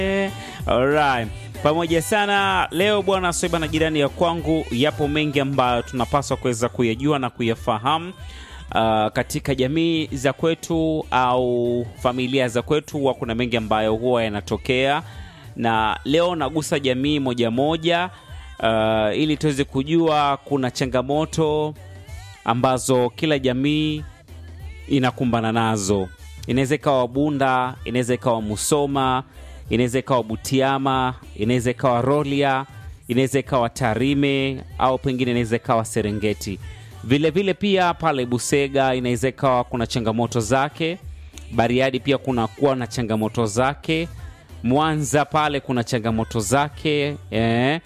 Alright. Pamoja sana leo bwana Soiba na jirani ya kwangu, yapo mengi ambayo tunapaswa kuweza kuyajua na kuyafahamu uh, katika jamii za kwetu au familia za kwetu, huwa kuna mengi ambayo huwa yanatokea, na leo nagusa jamii moja moja uh, ili tuweze kujua kuna changamoto ambazo kila jamii inakumbana nazo. Inaweza ikawa Bunda, inaweza ikawa Musoma, inaweza ikawa Butiama, inaweza ikawa Rolia, inaweza ikawa Tarime au pengine inaweza ikawa Serengeti. Vilevile vile pia pale Busega inaweza ikawa kuna changamoto zake. Bariadi pia kuna kuwa na changamoto zake. Mwanza pale kuna changamoto zake eh.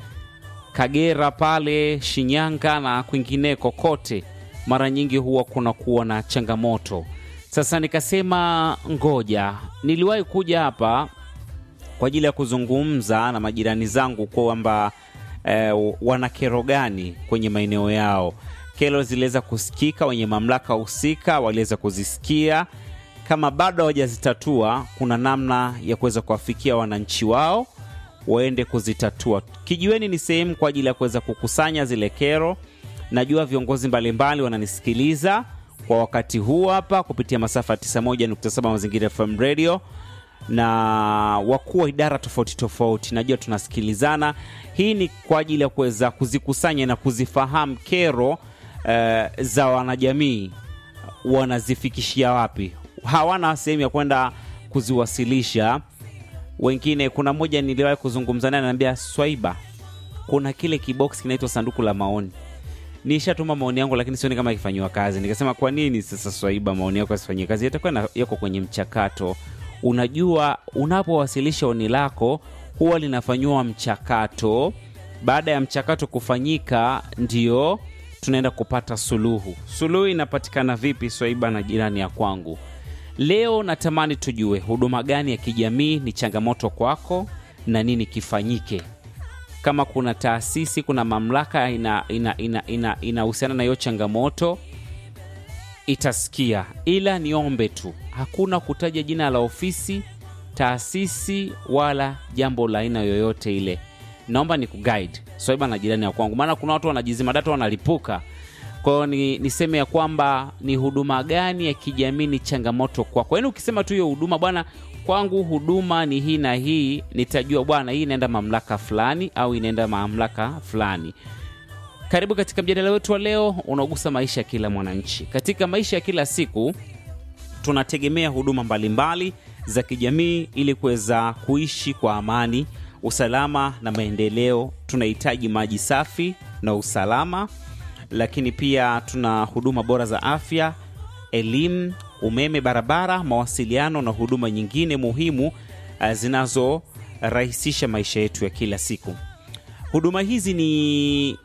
Kagera pale, Shinyanga na kwingineko kote, mara nyingi huwa kuna kuwa na changamoto. Sasa nikasema ngoja, niliwahi kuja hapa kwa ajili ya kuzungumza na majirani zangu kwamba eh, wana kero gani kwenye maeneo yao. Kero ziliweza kusikika, wenye mamlaka husika waliweza kuzisikia. Kama bado hawajazitatua, kuna namna ya kuweza kuwafikia wananchi wao waende kuzitatua. Kijiweni ni sehemu kwa ajili ya kuweza kukusanya zile kero. Najua viongozi mbalimbali wananisikiliza kwa wakati huu hapa kupitia masafa ya 91.7 Mazingira FM Radio na wakuu wa idara tofauti tofauti, najua tunasikilizana. Hii ni kwa ajili ya kuweza kuzikusanya na kuzifahamu kero eh, za wanajamii wanazifikishia wapi. Hawana sehemu ya kwenda kuziwasilisha wengine. Kuna mmoja niliwahi kuzungumza naye, ananiambia Swaiba, kuna kile kibox kinaitwa sanduku la maoni nishatuma maoni yangu lakini sioni kama ikifanyiwa kazi. Nikasema kwa nini sasa Swaiba maoni yako yasifanyie kazi? Yatakuwa yako kwenye mchakato. Unajua, unapowasilisha oni lako huwa linafanyiwa mchakato. Baada ya mchakato kufanyika, ndio tunaenda kupata suluhu. Suluhu inapatikana vipi, Swaiba na jirani ya kwangu? Leo natamani tujue huduma gani ya kijamii ni changamoto kwako na nini kifanyike kama kuna taasisi, kuna mamlaka inahusiana ina, ina, ina, ina na hiyo changamoto itasikia, ila niombe tu, hakuna kutaja jina la ofisi, taasisi wala jambo la aina yoyote ile. Naomba ni kuguide Swaiba na jirani ya kwangu, maana kuna watu wanajizima data wanalipuka. Kwa hiyo ni, niseme ya kwamba ni huduma gani ya kijamii ni changamoto kwako. Yaani ukisema tu hiyo huduma bwana kwangu huduma ni hii na hii, nitajua bwana, hii inaenda mamlaka fulani au inaenda mamlaka fulani. Karibu katika mjadala wetu wa leo unaogusa maisha ya kila mwananchi. Katika maisha ya kila siku tunategemea huduma mbalimbali za kijamii ili kuweza kuishi kwa amani, usalama na maendeleo. Tunahitaji maji safi na usalama, lakini pia tuna huduma bora za afya, elimu umeme, barabara, mawasiliano na huduma nyingine muhimu uh, zinazorahisisha maisha yetu ya kila siku. Huduma hizi ni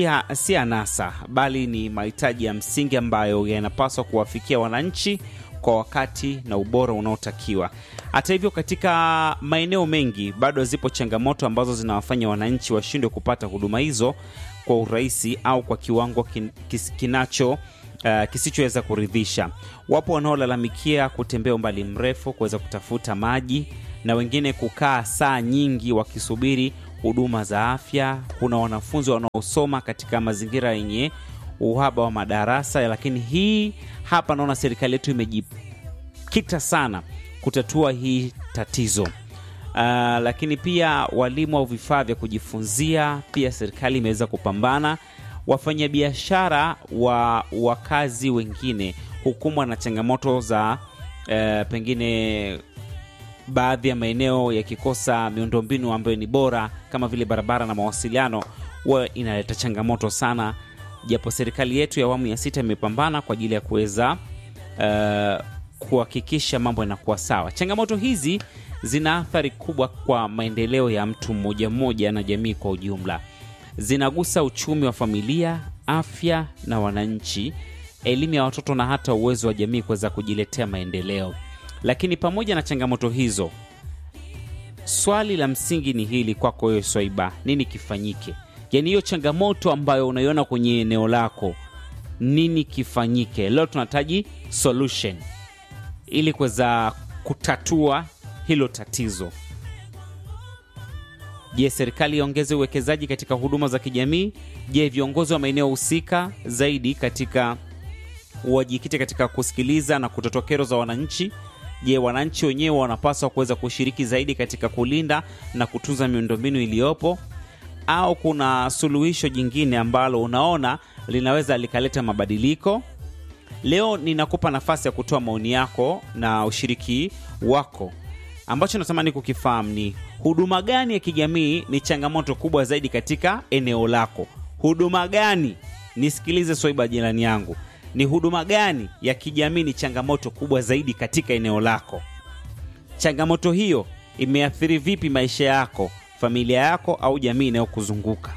si anasa, bali ni mahitaji ya msingi ambayo yanapaswa kuwafikia wananchi kwa wakati na ubora unaotakiwa. Hata hivyo, katika maeneo mengi bado zipo changamoto ambazo zinawafanya wananchi washindwe kupata huduma hizo kwa urahisi au kwa kiwango kin, kis, kinacho Uh, kisichoweza kuridhisha. Wapo wanaolalamikia kutembea umbali mrefu kuweza kutafuta maji na wengine kukaa saa nyingi wakisubiri huduma za afya. Kuna wanafunzi wanaosoma katika mazingira yenye uhaba wa madarasa, lakini hii hapa naona serikali yetu imejikita sana kutatua hii tatizo. Uh, lakini pia walimu au vifaa vya kujifunzia, pia serikali imeweza kupambana wafanyabiashara wa wakazi wengine hukumbwa na changamoto za eh, pengine baadhi ya maeneo yakikosa miundombinu ambayo ni bora kama vile barabara na mawasiliano, huwa inaleta changamoto sana, japo serikali yetu ya awamu ya sita imepambana kwa ajili ya kuweza eh, kuhakikisha mambo yanakuwa sawa. Changamoto hizi zina athari kubwa kwa maendeleo ya mtu mmoja mmoja na jamii kwa ujumla zinagusa uchumi wa familia, afya na wananchi, elimu ya watoto na hata uwezo wa jamii kuweza kujiletea maendeleo. Lakini pamoja na changamoto hizo, swali la msingi ni hili kwako wewe Swaiba, nini kifanyike? Yaani hiyo changamoto ambayo unaiona kwenye eneo lako, nini kifanyike? Leo tunahitaji solution ili kuweza kutatua hilo tatizo. Je, serikali iongeze uwekezaji katika huduma za kijamii? Je, viongozi wa maeneo husika zaidi katika wajikite katika kusikiliza na kutatua kero za wananchi? Je, wananchi wenyewe wanapaswa kuweza kushiriki zaidi katika kulinda na kutunza miundombinu iliyopo, au kuna suluhisho jingine ambalo unaona linaweza likaleta mabadiliko? Leo ninakupa nafasi ya kutoa maoni yako na ushiriki wako. Ambacho natamani kukifahamu ni huduma gani ya kijamii ni changamoto kubwa zaidi katika eneo lako? Huduma gani? Nisikilize Swaiba, jirani yangu, ni huduma gani ya kijamii ni changamoto kubwa zaidi katika eneo lako? Changamoto hiyo imeathiri vipi maisha yako, familia yako, au jamii inayokuzunguka?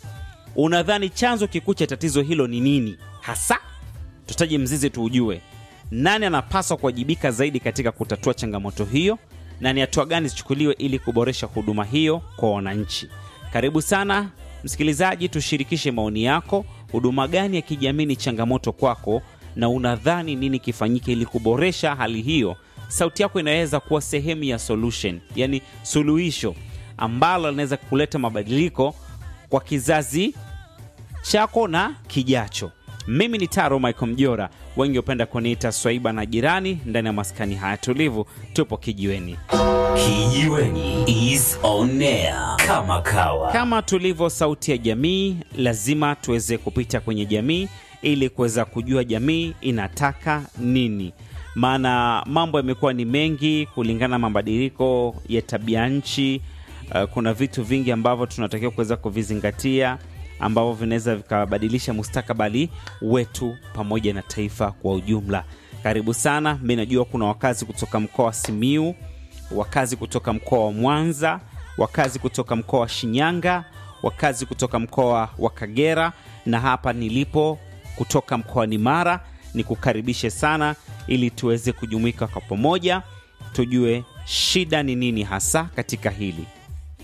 Unadhani chanzo kikuu cha tatizo hilo ni nini hasa? Tutaje mzizi tuujue. Nani anapaswa kuwajibika zaidi katika kutatua changamoto hiyo, na ni hatua gani zichukuliwe ili kuboresha huduma hiyo kwa wananchi? Karibu sana msikilizaji, tushirikishe maoni yako. Huduma gani ya kijamii ni changamoto kwako, na unadhani nini kifanyike ili kuboresha hali hiyo? Sauti yako inaweza kuwa sehemu ya solution, yani suluhisho ambalo linaweza kuleta mabadiliko kwa kizazi chako na kijacho. Mimi ni Taro Michael Mjora, wengi hupenda kuniita Swaiba na jirani. Ndani ya maskani haya tulivu, tupo kijiweni. Kijiweni is on air kama kawa. Kama tulivyo sauti ya jamii, lazima tuweze kupita kwenye jamii ili kuweza kujua jamii inataka nini, maana mambo yamekuwa ni mengi kulingana na mabadiliko ya tabia nchi. Uh, kuna vitu vingi ambavyo tunatakiwa kuweza kuvizingatia ambavyo vinaweza vikabadilisha mustakabali wetu pamoja na taifa kwa ujumla. Karibu sana. Mi najua kuna wakazi kutoka mkoa wa Simiu, wakazi kutoka mkoa wa Mwanza, wakazi kutoka mkoa wa Shinyanga, wakazi kutoka mkoa wa Kagera na hapa nilipo kutoka mkoani Mara. Nikukaribishe sana ili tuweze kujumuika kwa pamoja, tujue shida ni nini hasa katika hili.